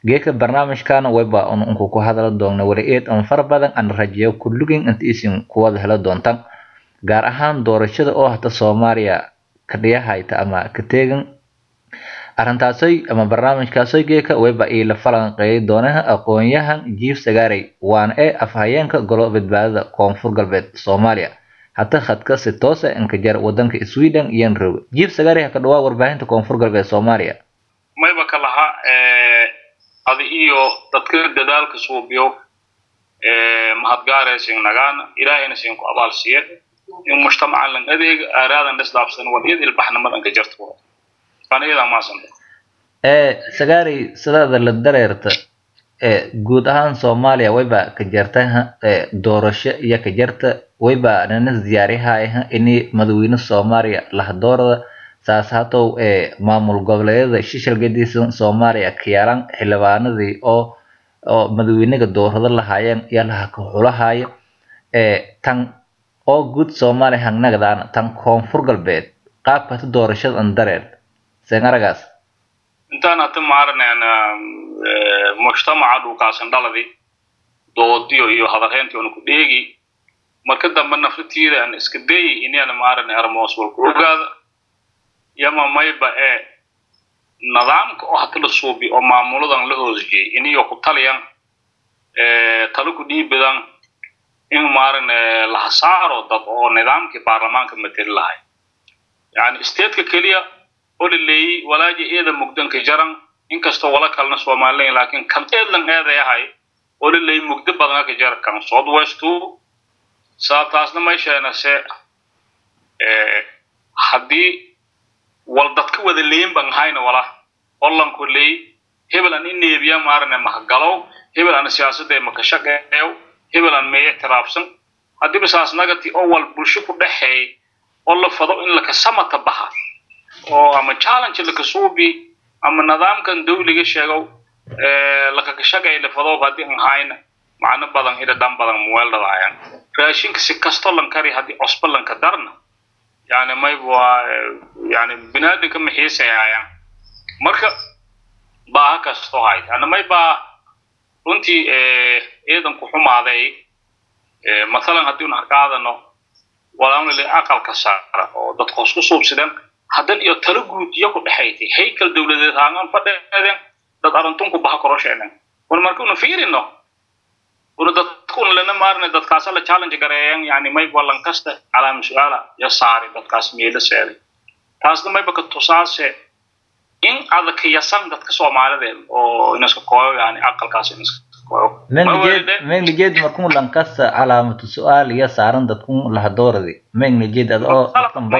geeka barnaamijkan wayba unku ku hadala doona wali eed an fara badan aan rajeeyo kulligin inta isin kuwada helo doontaan gaar ahaan doorashada oo hata soomaaliya ka dhiyahayta ama ka teegan arintaasoy ama barnaamijkaasoy geeka wayba iila falanqeeyay doonaha aqoon-yahan jiif sagaarey waana ee afhayeenka golo badbaadada koonfur galbeed soomaaliya hata khadka si toosa inkajar wadanka sweden iyan roog jiif sagaarey haka dhawaa warbaahinta koonfur galbeed soomaaliya mayba ka lahaa adi iyo dadka dadaalka suubiyo mahadgaaraysin nagaan ilaahayna siin ku abaal siiye in mujtamacan lan adeeg aaraadan dhisdaabsan waliyad ilbaxnimadan ka jarto aniyadaa maasanta sagaarey sidaada la dareerta guud ahaan soomaaliya wayba ka jarta doorasho iyo ka jarta wayba nana diyaariyaha ini madaxweyne soomaaliya lahdoorada saas hatow maamul goboleedyada shishal gadisan soomaaliya kiyaalan xildhibaanadii oo oo madaxweynaga doorado lahaayeen iyo laha ka xulahaayo tan oo guud soomaaliya hangnagdaan tan koonfur galbeed qaabka hata doorashada an dareer seen aragaas intaan hata maaraneen mujtamaca dhulkaasan dhaladi doodiyo iyo hadalheyntii ona ku dheegi marka dambe nafratiida aan iska dayi inaan maarane armoos walku ogaada yama mayba ee nidaamka oo hata la suubi oo maamuladan la hoosjiyey iniyo ku taliyan talo ku dhiibadan in maarane laha saaro dad oo nidaamkii baarlamaanka mateli lahay yani stateka keliya oo la leeyey walaaji eeda mugdanka jaran inkastoo wala kalena somalilan laakiin kan eedlan eeday ahay oo la leeyey mugdo badana ka jara kan south westu sababtaasna maysheena se haddii wal dadka wada leeyin ban hayna wala hollanku leey hebel aan ineebiya maarane mahgalow hebel aan siyaasadda makashaqeeyo hebel aan meeya tiraabsan haddiiba saas nagati oo wal bulsho ku dhexeey oo la fado in lakasamata baxa oo ama challenge lakasuubi ama nidaamkan dawliga sheegow lakakashaqeey la fado haddii aan hayna macno badan ida dhan badan muweeldhadaayan raashinka si kasto lan kari haddii cosbo lanka darna yani mayb waa yani binaadinka maxiisayayaan marka baaha kastoo hayd ana may baa runtii ciidanku xumaaday mathalan haddii un harkaadano walaanle aqalka saara oo dadka hoos ku suubsideen haddan iyo talo guud iyo ku dhexaytay haykal dawladeed haangan fadheeden dad arrintunku baha korosheenen un marka una fiirino una dadkuna lana maarne dadkaasa la challenge gareeyan yani mayb walan kasta calaama su-aala ya saari dadkaas meelo seeday taasna mayba ka tusaase in adag yasan dadka soomaalideed oo inaska kooyo yani aqalkaas inaska kooyo mengnajeed markun lankasta calaamatu su-aal iyo saaran dadkun lahadooradi mengnajeed ad oo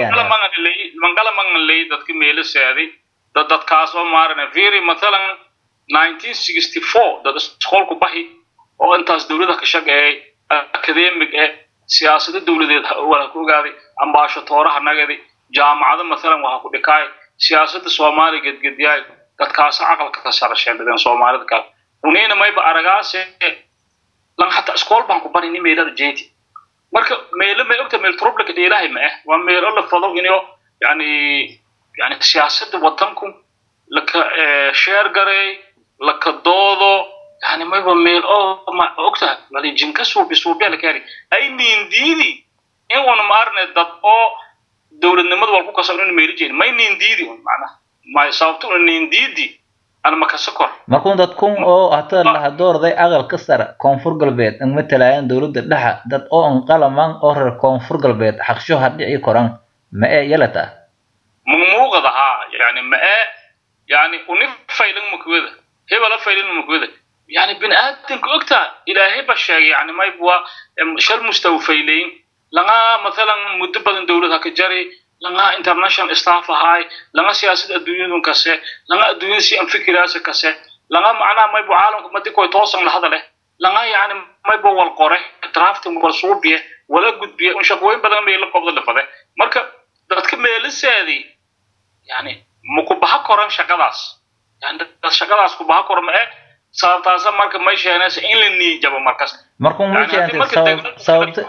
mangala mangan ley dadka meelo seeday dad dadkaas oo maarane very mathalan nineteen sixty four dad isqoolku bahi oo intaas dawlada ka shaqeeyay academic eh siyaasado dawladeed wala ku ogaaday ambaasho tooraha nagadi jaamacado mathalan waxa ku dhikaay siyaasadda soomaaliya gedgedyaay dadkaasa aqalka ka sarasheendhadeen soomaalida kale unayna mayba aragaase lan hataa iskool baan ku barini meelada jeeti marka meelo may ogta meel trublika dheelahay ma ah waa meelo la fado inyo yani yani siyaasadda wadanku laka sheer gareey laka doodo yani mayba meel oo ma ogtahay wali jinka suubi suubiya la kaari ay niindiidi in una maarne dad oo dawladnimada wal ku kasabno in meeli jeedin may niindiidi un macnaha may sababto una niindiidi ana makasa kor markun dadkun oo hata lahadoorday aqalka sare koonfur galbeed an matalaayaan dawladda dhexa dad oo an qalaman oo reer koonfur galbeed xaqsho hadhici koran ma ee yalata mumuuqada haa yani ma ee yani uni faylan makwada hebala faylan makwada yani bini aadamka ogtaa ilaahay ba sheegay yani mayb waa shal mustawfaylayn laga mathalan muddo badan dawlad haka jari laga international staff ahaay laga siyaasad adduunyadun kase laga adduunyada si an fikiraasa kase laga macnaha maybu caalamka madikoy toosan lahada leh laga yani maybu wal qore drafting wal suubiye wala gudbiye un shaqooyin badan bay la qobda lafade marka dadka meeliseedii yani maku baha koran shaqadaas yani dad shaqadaas ku baha kora ma eh sababtaasa marka may sheenaysa in la niijabo markas markun ma keentay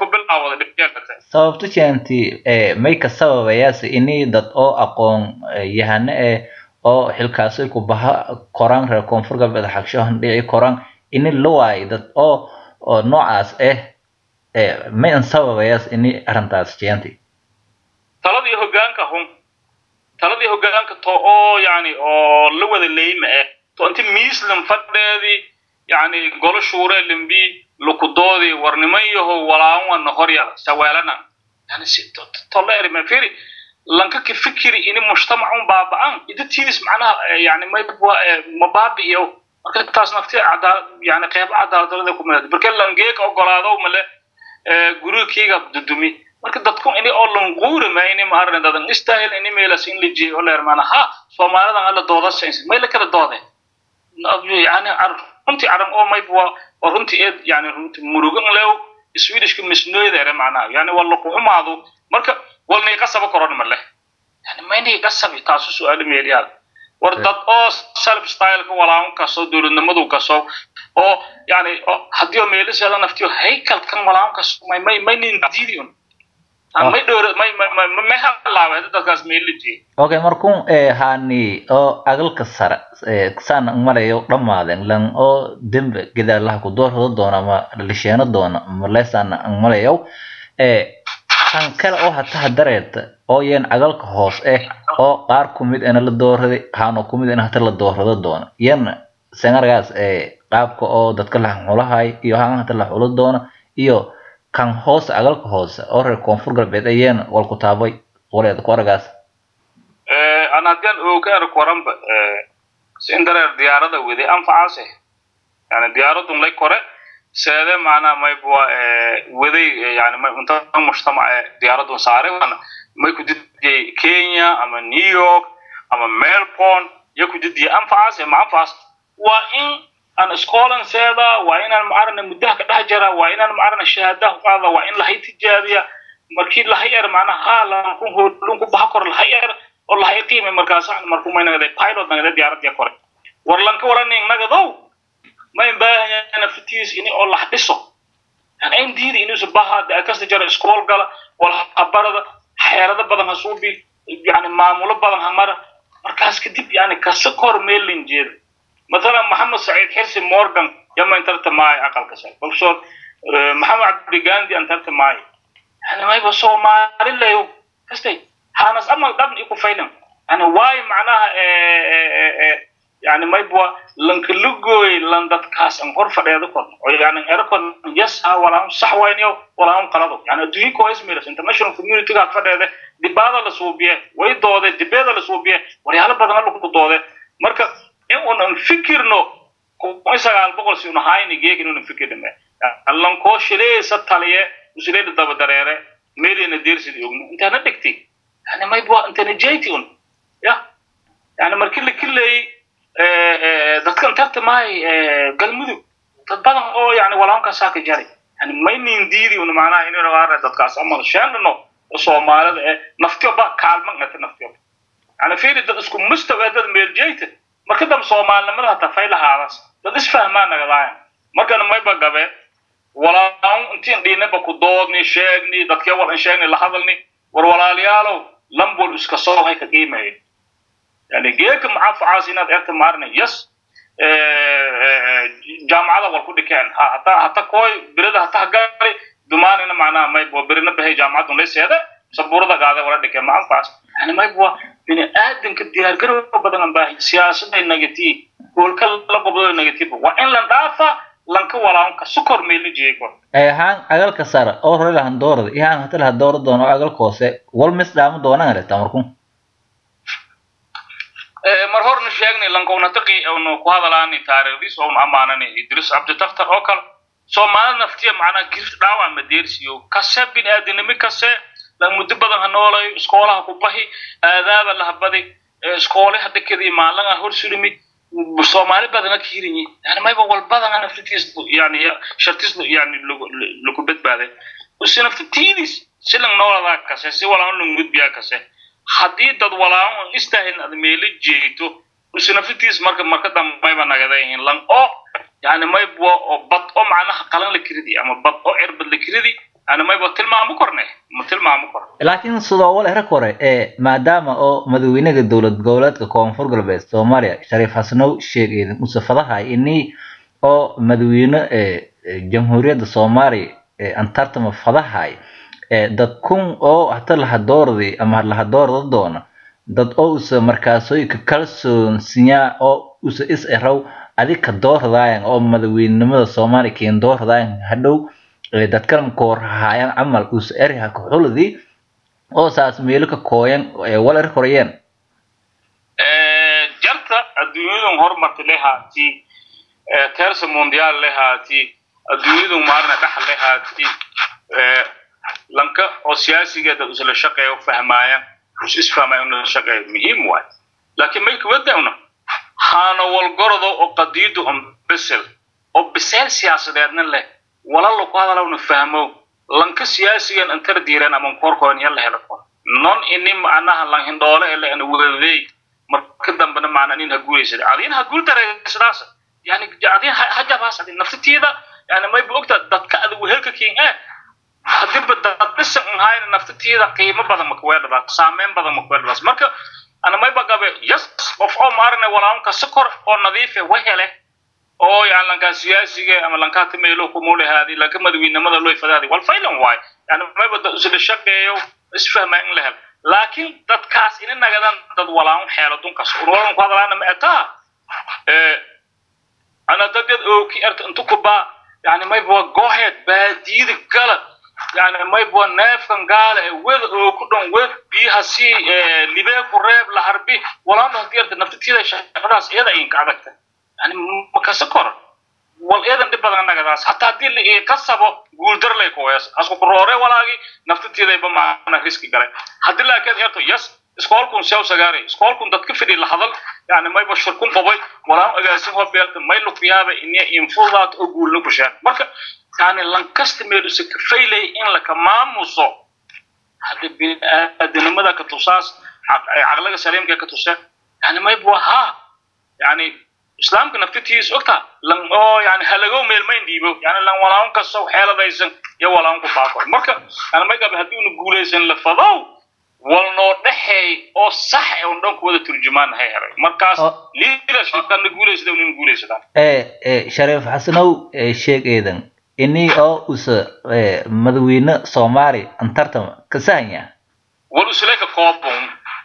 sababto keenti may ka sababayaase ini dad oo aqoon yahano eh oo xilkaasay ku baha koraan reer koonfur galbeed xagshahan dhici koraan ini la waayo dad oo oo noocaas ah ma in sababayaas ini arrintaas jeenti taladii hoggaanka hun taladii hoggaanka to oo yani oo la wada leyma ah to inti miislan fadheedii yani golo shuure limbi lukudoodii warniman yaho walaawan horyal saweelana yani si tolla erima firi lanka ka fikiri ini mujtamacun baaba'an idatiidis macnaha yani mabaabi'iyo marka taas nafti cadaalad yani qeybo cadaaladdarada ku mid marka langeeka ogolaado male gurigkayga dudumi marka dadku ini oo languurima ini maarne dadan istahil ini meelas in la jeeyo oo leer mana ha soomaalidan alla dooda sayns may la kala doode yani runtii aran oo mayb waa waa runtii eed yani runtii murugan lew swedishka misnoydere macnaha yani waa lakuxumaado marka walnay qasaba koron male yani maynay qasabi taasu su-aalo meeliyaad war dad oo self styleka walaawan kaso dowladnimadu kaso oo yani haddii oo meeliseeda naftiyo haykalkan walaawan kaso may may maynin diidiun may dhowr may may may halaawe dadkaas meeliji okay markun hani oo agalka sare saan malayo dhammaadeen lan oo dembe gidaalaha ku doorado doona ama lisheeno doona malesaan malayo kan kale oo hataha dareerta oo yeen agalka hoos eh oo qaar kumid ena la dooraday haano kumid ena hata la doorado doona yan sengargaas qaabka oo dadka la xulahay iyo haan hata la xulo doona iyo kan hoose agalka hoose oo reer koonfur galbeed ayeen wal ku taabay waleed ku aragaas an haddaan oogaar koranba sin dareer diyaarada wede anfacaase yani diyaaradun lay kore seede macnaha maybwa waday yani inta mujtamac diyaaradun saare may ku didiyay kenya ama new york ama melbourne iyo ku didiyay anfacaase ma anfacaas waa in aan iskoolan seeda waa inaan macarana muddaha ka dhex jara waa inaan macarana shahaadaha qaada waa in lahay tijaabiya markii lahay er macnaha haa lankun hoolun ku baha kor lahay er oo lahay qiime markaas markuu may nagade pilot nagade diyaaradii kore war lanka waranin nagadow may baahayana fitiis ini oo lax dhiso yani ayn diida inuusa baha kasta jara iskool gala wala habarada xeerado badan ha suubi yani maamulo badan ha mara markaas kadib yani kasa kor meelin jeeda مثلا محمد سعيد حرسي مورغان يما انترت معي اقل كسر بروفيسور محمد عبد الغاندي انترت معي يعني ما يبقى صومالي لا يو كستي هانس اما قبل يكون فيلم يعني واي معناها يعني ما يبقى لنك لغوي لندت كاس ان غرفه ديده كون يعني اركون يس ها ولا صح وين يو ولا هم قلدوا يعني دوي كويس ميرس انترناشونال كوميونتي قاعد فديده دباده لا سوبيه way doode dibada la suubiye waryaalo badan la ku doode marka in unan fikirno kun sagaal boqol si unahayni geegin unan fikirnime allankoo shileesa taliye usileeda daba dareere meelina deersidi ogno intaana dhigti yani maybwa intana jeyti un ya yani markii la kileeyey dadkan tartamay galmudug dad badan oo yani walaankasaa ka jari yani maynin diidi un macnaha inaynu aarne dadkaas amal sheendhano oo soomaalida ee naftiyo ba kaalman ngata naftiyo yani fiiri dad isku mustawa dad meeljeyta marka dambe soomaalinimada hataa fay lahaadas dad isfahmaa nagadaayan markana mayba gabe walaan intiin dhiinaba ku doodni sheegni dadkee wal in sheegni la hadalni war walaalayaalow lambol iska soo hay ka qiimeeyo yani geeka macafacaas inaad erta maarina yes jaamacada wal ku dhikeen ha hata hata kooy birada hata hagali dumaanina macnaha maybo birina bahay jaamacadun layseeda sabuurada gaade wala dhikeen ma anfacaas yani maybo bini aadanka diyaargarow badan baahi siyaasaday negative goolka la gobdo negative waa in la dhaafa lanka walaanka sukor meelni jeego haan agalka sare oo hore lahan doorada iyo haan hata laha doora doono oo agalka hoose wal mis dhaamo doonaan reta markun mar horna sheegnay lankowna taqi onu ku hadalaani taariikhdiis oonu amaanani idris cabditaftar oo kale soomaalida naftiya macnaa gift dhaawac madeersiyo kase bini aadanimi kase muddo badan ha noolayo iskoolaha ku bahi aadaaba lahabadi iskoolaha dekadii maalinga hor surimi soomaali badana ka hirinyi yani mayba walbadana naftitiis yani shartis yani lagu badbaaday usi naftitiidis silang nooladaa kase si walaan lang gudbiyaa kase haddii dad walaan istahin ad meelo jeeto usi naftitiis marka marka dambe mayba nagadayihin lang oo yani mayba oo bad oo macnaha qalan la kiridi ama bad oo cirbad la kiridi ana mayba tilmaamo korne ma tilmaamo kor laakiin sidoo wal era kore ee maadaama oo madaxweynaha dowlad goboleedka koonfur galbeed soomaaliya shariif xasanow sheegay musafadahay inii oo madaxweyne ee jamhuuriyadda soomaaliya ee antartama fadahay ee dad kun oo hata lahadoordi ama lahadoorda doona dad oo usa markaasooyinka kalsoonsiyaa oo usa is eraw adika doordayan oo madaxweynenimada soomaaliya keen doordayan hadhow dadkan koorhahaayan camal usa eriha kaxuldi oo saas meelo ka kooyan wal er korayeen jarta adduunyadan horumarta lehaati tersa mondial lehaati adduunyadan maarna dhaxal lehaati lanka oo siyaasigeeda isla shaqeeyo fahmaayaan is isfahmayan inuu shaqeeyo muhiim waay laakiin may kuwadawna haana walgorodo oo qadiidu on bisel oo biseel siyaasadeedna leh walalo ku hadalawna fahmo lanka siyaasigan antar diiran ama korkoon yalla helo kor non ini macnaha lan hindhoole ele ana wadadey marka dambena macna nin ha guulaysada adin ha guul dareysadaas yani adin ha jabaas adin naftitiida yani may bu ogtaa dadka adigu helka kiin eh hadiiba dad dhisan ahayna naftitiida qiimo badan makuweedhadaas saameyn badan makuweedhadaas marka ana mayba gabe yes qof oo maarne walaanka sokor oo nadiife wahele oo yani lankaa siyaasiga ama lankaa timeelo kumulehaadi lanka madaxweynimada loo fadaadi wal faylan waay yani mayba dad isla shaqeeyo isfahmaa in la helo laakiin dadkaas ina nagadan dad walaan xeelo dunkaas urwalan ku hadalaana ma etaa ana dadyad oo ki arta intu kubaa yani mayba waa gooheed baadiyada gala yani mayba neefkan gaala ee weda oo ku dhan wed biyaha si libee ku reeb la harbi walaana hadii arta naftitiida shaqadaas iyada inka adagta yani makasa kor wal eedan dhib badan nagadaas hataa haddii la kasabo guuldar lay kuwees asku kuroore walaagi naftitiidayba maana riski galay haddii laakiin eerto yes iskoolkun sew sagaari iskoolkun dadka fidhi la hadal yani mayba shirkun qobay walaan ogaasin hoo beelta may lukuyaaba inia infudaat oo guulna kushaan marka yani lankasta meel usa kafaylay in laka maamuso haddi biniaadanimada ka tusaas caqliga saliimka ka tusa yani mayba ha yani islaamka naftitiis ogta lan oo yani halagow meel mayn dhiibo yani lan walaun kasto xeeladaysan iyo walaun ku baaqo marka yani may gabe haddii una guulaysan la fadow wal noo dhexeey oo sax ee un dhanku wada turjumaan hay helay markaas leadershipkana guulaysada unin guulaysadaan ee shariif xasanow sheeg eedan ini oo usa madaxweyne soomaali antartama ka sahanya wal usuleka koobon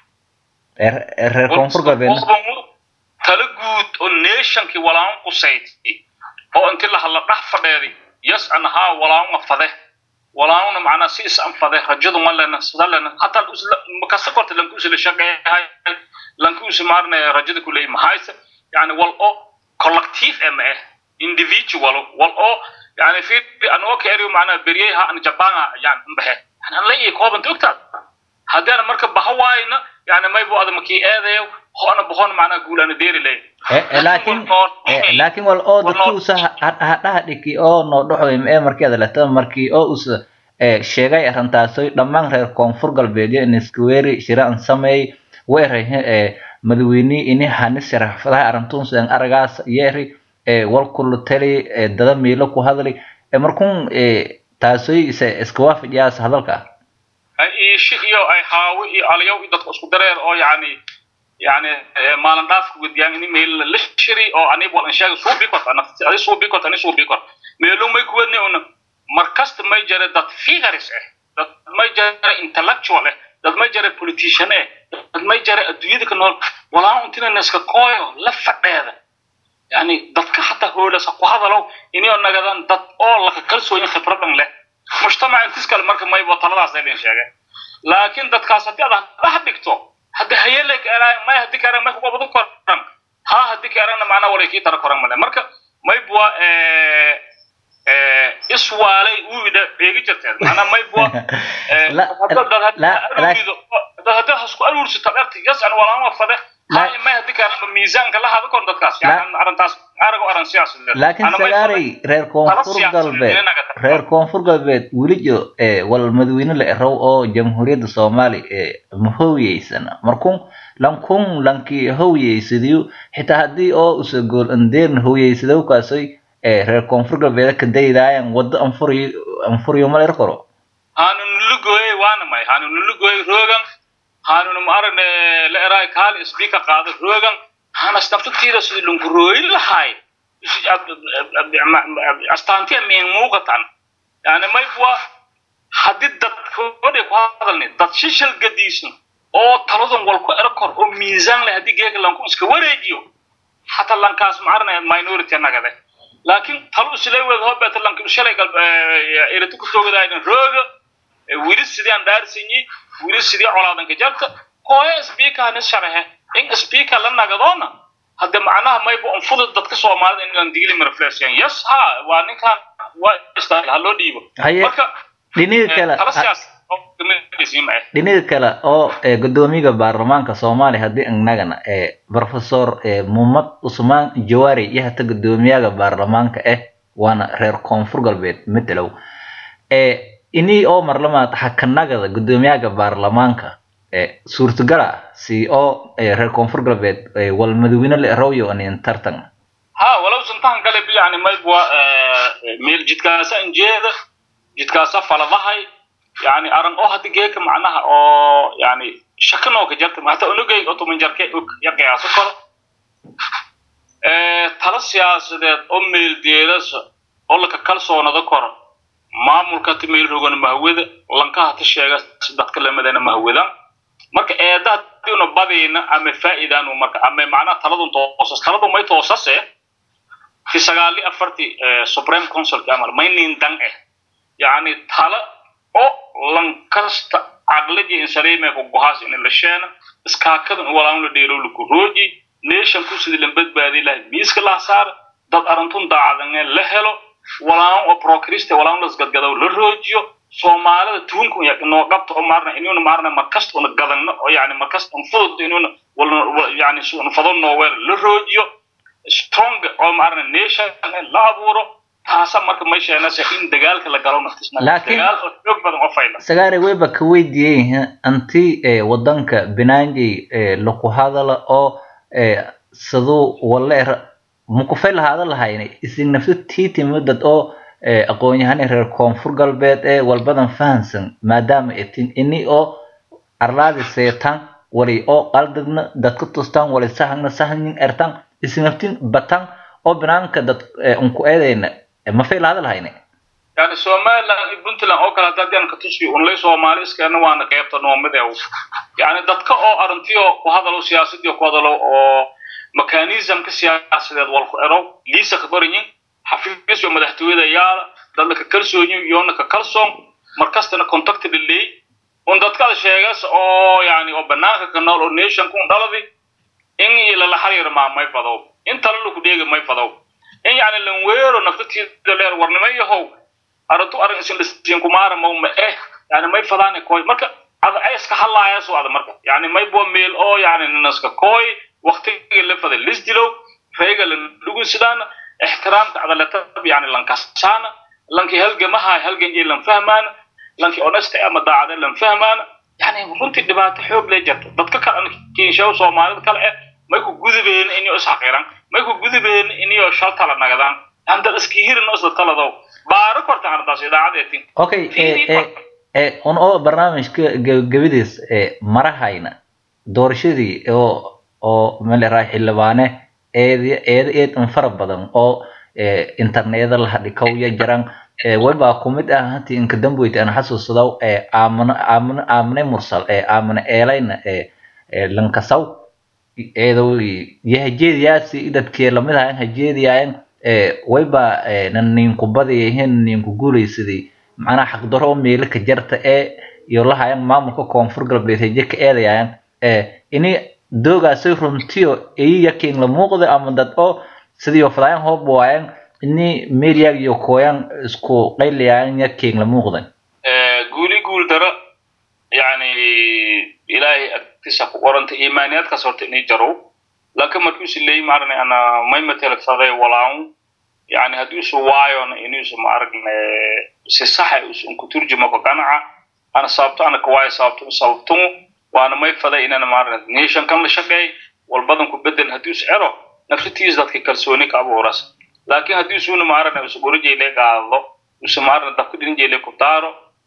reer koonfur galbeedna tala guud oo nationkii walaan qusayti oo inti la hadla dhax fadheedi yes anahaa walaanga fade walaangna macnaa si is anfade rajadu ma lena sida lena hataa makasa korta lankuusa la shaqeeyahay lankuusa maarne rajada ku leeyahay mahayse yani wal oo collective em eh individual wal oo yani fi anoo ka eriyo macnaa beryaha an jabanga yani mbaxe yani an la ii koobanta ogtaad haddii ana marka baha waayna yani maybu ada makii eedayo hoona bohon macnaa guul ana deeri lay laakiin laakiin wal oo dadki usa hadhaha dhiki oo noo dhaxoy ee markeeda leta markii oo usa sheegay arintaasoy dhammaan reer koonfur galbeedyo in iskuweeri shira an sameey weerahe madaxweynihii ini hanis sharaxfadaha arrintuunsan aragaas yeeri wal kula tali dada miilo ku hadli markuun taasoy iska waafajiyaas hadalka iishi iyo ay haawi iyo aliyow iyo dadka isku dareer oo yani yani maalin dhaafka gudiyaan ini meel la shiri oo anib wal inshaga suu bikot adi suu bikot ani suu bikot meelu may kuwadne una markasta may jare dad figures eh dad may jare intellectual eh dad may jare politician eh dad may jare adduunyada ka nool walaa untina neska kooyo la fadheeda yani dadka xataa hoolasa ku hadalow inio nagadan dad oo laka kalsooyin khibradan leh mujtamac intis kale marka maybo taladaas idin sheegay laakiin dadkaas haddii aad dhax dhigto hadda hayele may hadii ka may kuga badan koran ha hadii ka aragna macnaa walay kii tara koran male marka maybwa iswaalay uida eegi jirteed macnaa maybwa dad hadii hasku aruursata dharti yas an walaama fade may hadii ka aragna miisaanka la hada kor dadkaas yani arrintaas arago aran siyaas laakiin sagaaray reer koonfur galbeed reer koonfur galbeed welijo wal madaxweyne la erow oo jamhuuriyadda soomaali ma howyeysana markun lankun lankii howyeysadiyo xitaa haddii oo usa gool andeerna howyeysadaw kaasoy reer koonfur galbeed ka daydaayan waddo anfuriyo anfuriyo ma la er koro haanu nulugooyey waana may haanu nulugooyey roogan haanuna ma aragne la eraay kaali speaker qaado roogan hanas naftatida sidii lunkurooyin lahay astaantiya meen muuqatan yani may waa haddii dad hodhay ku hadalni dad shishal gadiisan oo taladan wal ku ero kor oo miisaan leh haddii geega lanku iska wareejiyo xataa lankaas ma arnaya minority nagade laakiin talo islee wada hobeeta lanka shalay gal erati ku toogadaayna rooga wili sidii aan dhaarsanyi wili sidii colaadanka jarta hooye speaker nis sharaxe in speaker la nagadoona hadde macnaha mayba unfudud dadka soomaalida in aan digili marfleesiyan yes ha waa ninkan waa istaahil ha loo dhiibo haye marka dhinaga kale tala siyaas kamidisiima eh dhinaga kale oo ee, gudoomiyaha baarlamaanka soomaaliya haddii annagana ee professor ee, mumad usmaan jawaari iyo hata gudoomiyaha baarlamaanka eh waana reer koonfur galbeed matelow ee inii oo marlamaad xakanagada gudoomiyaha baarlamaanka ee suurtagala si oo ee, reer koonfur galbeed ee, wal madaxweyne la erawyo anin tartan ha walow santahan kale bi yani maybwa meel jidkaasa injeeda jidkaasa faladahay yani aran oo haddi geeka macnaha oo yani shakanoo ka jarta hata unugay otoman jarke og ya qiyaaso karo tala siyaasadeed oo meeldeedasa oo laka kalsoonada koro maamulka hata meel rogana mahawada lanka hata sheega dadka lamadana mahawadan marka eeda hadii una badayna ama faa'iidaanu marka ama macnaha taladun toosas taladu may toosase fi sagaali afarti supreme councilka amal maynin dan eh yani tala oo lankasta caqlaji insaleeme ku gohaas in la sheena iskaakadan walaan la dheelo la kurooji nation ku sidii la badbaadi lahay miiska la saar dad arantun daacadan la helo walaan oo prochriste walaan la gadgado la roojiyo soomaalida tuunku ya noo qabto oo maarna inuuna maarna markasta una gadanno oo yani markasta un fudud inuuna yani un fadon noo weer la roojiyo strong oo maarna nation la abuuro taasa marka may sheenaysa in dagaalka la galo naftisna Laakiin- dagaal oo xoog badan oo fayla sagaare wayba ka weydiiyey anti ee, wadanka binaanjay ee, laku hadala oo ee, siduu waleer makufay lahaada lahayna isin nafsa tiiti dad oo ee, aqoon-yahane reer koonfur galbeed ee walbadan fahansan maadaama itin ini oo arlaadi seetan wali oo qaldadna dadka tustaan wali sahagna sahagnin ertan isinaftin batan oo binaanka dad ee, unku eedayna ee, mafay lahaada lahayna yani somaliland iyo puntland oo kale haddii aan ka tusiyo unlay soomaali iskeena waana qeybta noomadeew yani dadka oo arintiyo ku hadalo siyaasadii ku hadalo oo mechanismka siyaasadeed wal ku erow liisa ka qoranyin xafiis iyo madaxtooyada yaala dadla ka kalsoonyin iyoona ka kalsoon markastana contact dhaleey un dadkada sheegas oo yani oo banaanka ka nool oo nation kun dhaladi in ilala xariir maa may fadow in tala lagu dheegi may fadow in yani lan weero naftatiida leer warnimo yahow arintu arin isin lisiin kumaara mawma eh yani may fadaane koy marka ada ay iska hadlaaya soo ada marka yani may bo meel oo yani ninaska koy waqtiga la faday lis dilo reega la lugu sidaan ixtiraamka adalata yani lan kasaana lanki halgamaha halgan jee lan fahmaan lanki honesta ama daacada lan fahmaan yani runtii dhibaato xoog lee jirta dadka kale kiinshaw soomaalida kale eh may ku gudubeen inay is xaqiran may ku gudubeen inay shal tala nagadaan anda iski hirin isla talado baaro korta ardaas idaacadeetin okay ee ee ee un oo barnaamijka gabagabadiis ee marahayna doorashadii oo oo maleeraa xildhibaane eedi eeda eed un fara badan oo ee interneeda la hadhikaw ya jiraan ee wayba kumid ah hanti inka damboyta aan xasuusadaw ee aamano aamano aamane mursal ee aamane eelayna ee ee lankasaw eedow yahajeediyaasi dadkee lamid ahayn hajeediyaayan ee wayba ee nan ninku badayahin ninku guulaysaday macnaha xaqdaro oo meelo ka jarta ee iyo lahayan maamulka koonfur galbeed haje ka eedayaayan ee ini doogaasay runtiyo iyi yakin la muuqda ama dad oo sidii fadaayan hoob waayan ini meelyaag iyo kooyan isku qaylayaayan yakin la muuqdan guuli guul daro yani ilaahay agtiisa ku qoranta iimaaniyaadkaas horta inay jarow laakiin markii usi leeyi maarane ana may matelagsaday walaan yani haddii usu waayona inuusa maaragne si saxa usun ku turjuma ko qanaca ana sababto ana kawaayo sababto sababtun waana may faday inana maarane nation kan la shaqeey walbadan ku bedel haddii us ero nafsatiis dadka kalsooni ka abuuras laakiin haddii usuna maarane usu gorijeyle qaado usu maarane dabka dhinjeyle ku daaro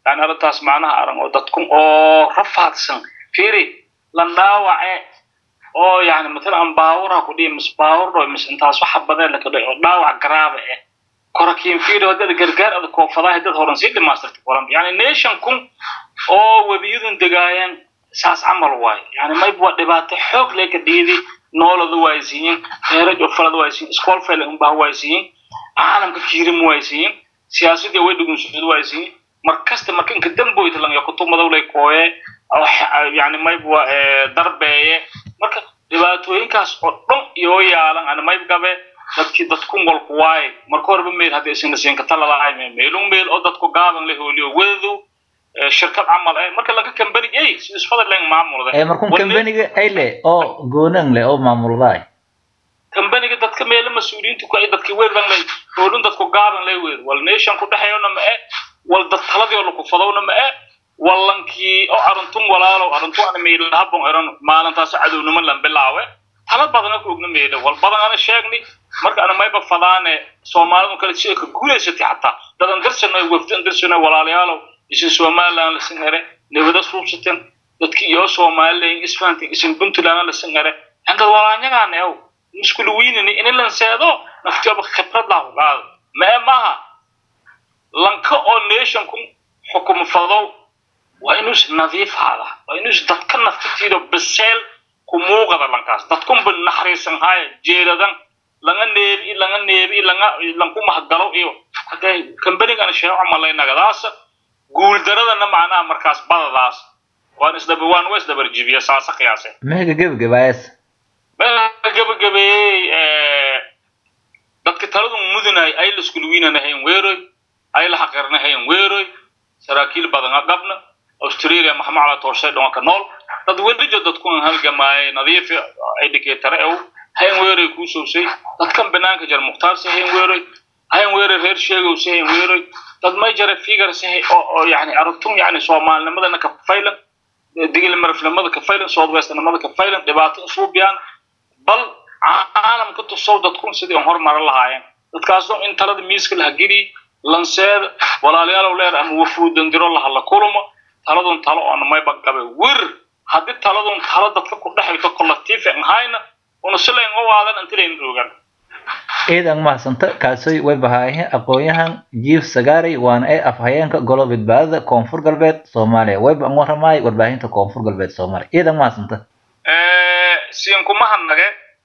yani arrintaas macnaha aran oo dadkun oo rafaadsan fiiri lan dhaawace oo yani matalan baawura ku dhihi mis baawur dho mis intaas waxa badeen laka dhici oo dhaawac garaaba eh korakiin fiiri hadad gargaar ada koofadaha dad horan sii dhimaastirta koran yani nation kun oo webiyadun degaayeen saas camal waayo yani mayb waa dhibaato xoog leka dhiidi noolada waaysiiyin eeraj oo falada waaysiiyin iskool fayla unbaha waaysiiyin caalamka kiirimu waaysiiyin siyaasadii way dhugunsud waaysiiyin markasta marka inka damboyta langa kutumadowlay kooye yani mayb waa darbeeye marka dhibaatooyinkaas oo dhan iyo yaalan ana mayb gabe dadkii dadkun walku waaye marka horeba meel haddii isina siinka talalahay meelun meel oo dadku gaaban la hooliyo wedadu shirkad camal eh marka laga kambani ey si isfada len maamulda ee markun kambaniga ay leh oo goonan leh oo maamuldaay kambaniga dadka meelo mas-uuliyiintu ku ay dadki wedan lay hoolun dadku gaaban lay weed wal nation ku dhexeeyona ma e wal dad taladii oo laku fadowna ma e wallankii oo arintun walaalow arintun ana meelahabon eran maalintaas cadownimo lan bilaawe tala badana ku ogna meelo wal badan ana sheegni marka ana mayba fadaane soomaalidu kale si ka guulaysatay xataa dadan dirsano wafdan dirsano walaalayaalow isin somaliland lasin ere nabada suubsaten dadki iyo somaliland isfahantin isin puntland lasin ere andad walaanyagaan ew muskulu wiinini ini lanseedo naftiyaba khibrad lahu qaado ma e maaha lanka oo nation kun xukumo fadow waa inuus nadiif haada waa inuus dadka naftitiido biseel ku muuqada lankaas dadkunba naxariisan haya jeedadan langa neebi langa neebi langa lanku mahgalo iyo hadee kambanigana sheego camalaynagadaasa guuldaradana macnaha markaas badadaas waan isdaba waan waa isdabarjibiya saasa qiyaase meega gebagabaayas gabagabeeyey dadka taladu mudunay ay laskuluwiinanahayn weeroy ay la xaqirnahayn weeroy saraakiil badan qabna australia maxamacala toorshay dhonka nool dad welijo dadkun halgamaaye nadiif educator ew hayn weeroy kuu sowsay dadkan banaanka jar mukhtaarsi hayn weeroy hayn weeroy reer sheegowsi hayn weeroy dad may jara figures oo oo yani aragtun yani soomaalinimadana ka faylan digil marifnimada ka faylan southwestnimada ka faylan dhibaato isuubiyaan bal caalamka tusow dadkun sidii aan hormarin lahaayeen dadkaasoo in talada miiska laha geli lanseeda walaalayaalow leer ama wafuudan diro lahadla kulmo taladun talo oona mayba gabe wir haddii taladun talo dadka ku dhexayto collective aan hayna una silayn u waadan intilayn roogan ciidan mahadsanta kaasoy way bahaayahin aqoon-yahan jiif sagaaray waana ay afhayeenka golo badbaadada koonfur galbeed soomaaliya wayba an waramaay warbaahinta koonfur galbeed soomaaliya ciidan mahadsanta siin kuma hadnage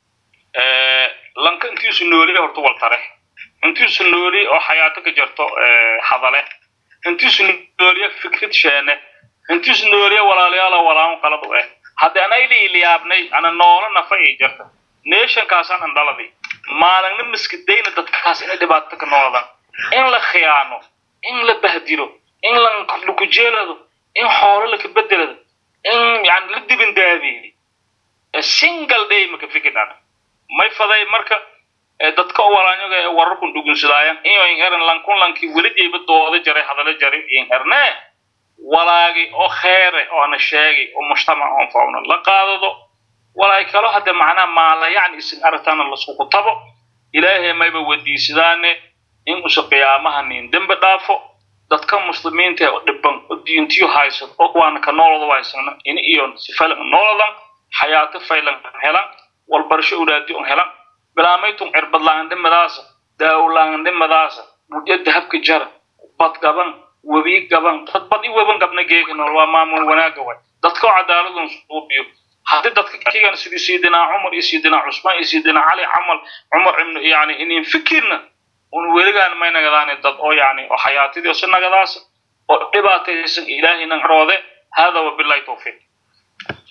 lanka intiisu nooliye horta waltare intiisu nooliye oo xayaato ka jirto hadale intiisu nooliye fikrad sheene intiisu nooliye walaalayaala walaamo qalad u eh haddii ana iliiliyaabnay ana noolo nafa ii jirta nationkaasaan andhaladi maalingna miskidayna dadkaas inay dhibaato ka nooladan in la khiyaano in la bahdilo in lakujeelado in xoolo laka bedelado in yani la dibindaadiyo single day maka fikirnaan may faday marka dadka oo walaanyaga ee wararkun dhugunsadaayan iyo inheran lankun lankii weli jeyba dooda jaray hadala jaray inherne walaagi oo kheere oo ana sheegay oo mujtamac oon fauna la qaadado walaay kalo hadde macnaha maala yacni isin aragtaana laskuku tabo ilaahay mayba wadiisadaane in usa qiyaamaha nin dembi dhaafo dadka muslimiinta oo dhiban oo diintiyo haysad oo waana ka noolada haysana in iyo sifalan nooladan xayaato faylan helan walbarasho ulaadi on helan bilaamaytun cirbad laandhimadaasa daawo laandhimadaasa mudyo dahabka jara bad gaban webi gaban dad bad i weban gabna geega nool waa maamul wanaaga way dadka oo cadaaladun suubiyo haddii dadka kigan sidii sayidina cumar iyo sayidina cusmaan iyo sayidina cali camal cumar ibnu yani inin fikirna un weligaan may nagadaane dad oo yani oo xayaatidii si nagadaasa oo dhibaataysan ilaahaynan roode hada wabillahi tawfiiq